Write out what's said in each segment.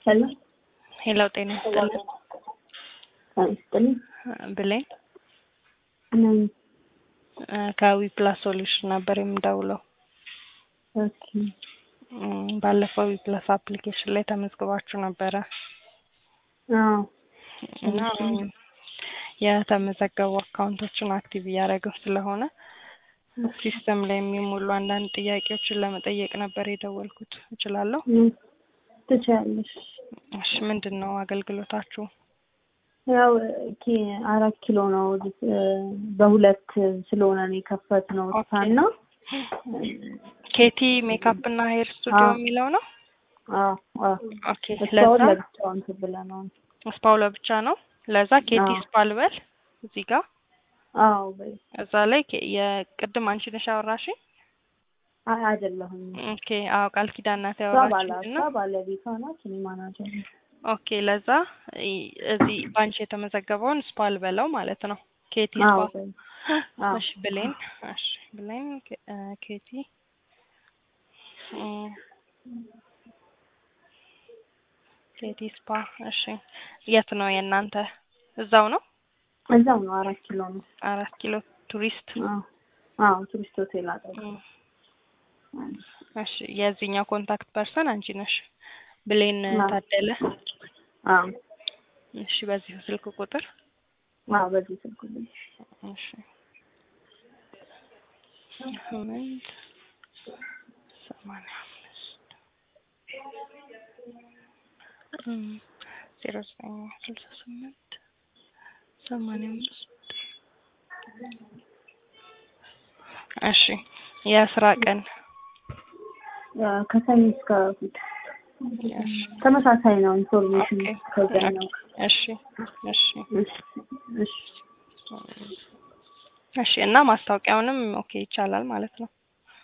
ሄሎ ሄሎ ጤና ይስጥልኝ ጤና ይስጥልኝ። ብሌን ነኝ። ከዊ ፕላስ ሶሉሽን ነበር የምደውለው። ኦኬ እም፣ ባለፈው ዊ ፕላስ አፕሊኬሽን ላይ ተመዝግባችሁ ነበረ አዎ እና የተመዘገቡ አካውንቶችን አክቲቭ እያደረግን ስለሆነ ሲስተም ላይ የሚሞሉ አንዳንድ ጥያቄዎችን ለመጠየቅ ነበር የደወልኩት። እችላለሁ? ምን ትችያለሽ? እሺ፣ ምንድን ነው አገልግሎታችሁ? ያው ኪ- አራት ኪሎ ነው እ፣ በሁለት ስለሆነ ነው የከፈትነው ኦኬ። ሳና ኬቲ ሜካፕ እና ሄር ስቱዲዮ አዎ። የሚለው ነው። አዎ አዎ ኦኬ፣ እስካሁን ለዛ ለብቻው እንትን ብለነዋል። ስፓው ለብቻ ነው። ለዛ ኬቲ አዎ። ስፓ ልበል እዚህ ጋር አዎ በይ እዛ ላይ ኬ- የቅድም አንቺ ነሽ ያወራሽኝ። አይ አይደለሁም ኦኬ፣ አዎ ቃል ኪዳን ናት እሷ ባለ ያወራችኝ እና እሷ ባለቤቷ ናት እኔ ማናጀር ነኝ። ኦኬ፣ ለዛ ይ- እዚህ ባንቺ የተመዘገበውን ስፓ ልበለው ማለት ነው። ኬቲ አዎ ስፓ በይ አዎ እሺ ብሌን እሺ ብሌን ኬ- እ፣ ኬቲ እም፣ ኬቲ ስፓ እሺ የት ነው የእናንተ እዛው ነው እዛው ነው አራት ኪሎ ነው። አራት ኪሎ ቱሪስት አዎ አዎ ቱሪስት ሆቴል አጠገብ እም፣ እሺ የዚህኛው ኮንታክት ፐርሰን አንቺ ነሽ ብሌን አዎ። ታደለ አዎ እሺ በዚሁ ስልክ ቁጥር አዎ በዚህ ስልክ ብዬ እሺ ስምንት ሰማንያ አምስት እም፣ ዜሮ ዘጠኝ ስልሳ ስምንት ሰማንያ አምስት እሺ የስራ ቀን ያ ከሰኞ እስከ እሑድ እሺ ተመሳሳይ ነው። ኢንፎርሜሽን ኦኬ ከዛ ነው። እሺ እሺ እሺ እሺ እሺ እና ማስታወቂያውንም ኦኬ ይቻላል ማለት ነው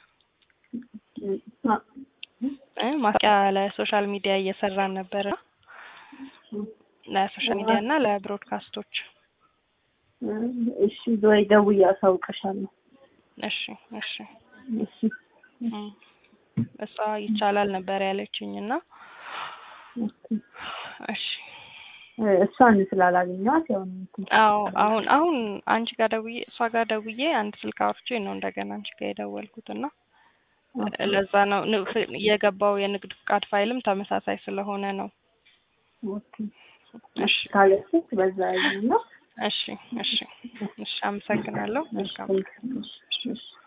አ- እ ማስታወቂያ ለሶሻል ሚዲያ እየሰራን ነበር ለሶሻል ሚዲያ እና ለብሮድካስቶች እሺ ወይ ደውዬ አሳውቅሻለሁ። እሺ እሺ እሺ እም፣ እሷ ይቻላል ነበር ያለችኝ እና እሺ እሷን ስላላገኘኋት ያው እንትን አዎ አሁን አሁን አንቺ ጋር ደውዬ እሷ ጋር ደውዬ አንድ ስልክ አውርቼ ነው እንደገና አንቺ ጋር የደወልኩት እና ለዛ ነው ን- ፍ- የገባው የንግድ ፍቃድ ፋይልም ተመሳሳይ ስለሆነ ነው። ኦኬ እሺ ካለችሽ በዛ ያየና እሺ እሺ እሺ አመሰግናለሁ። መልካም እሺ እሺ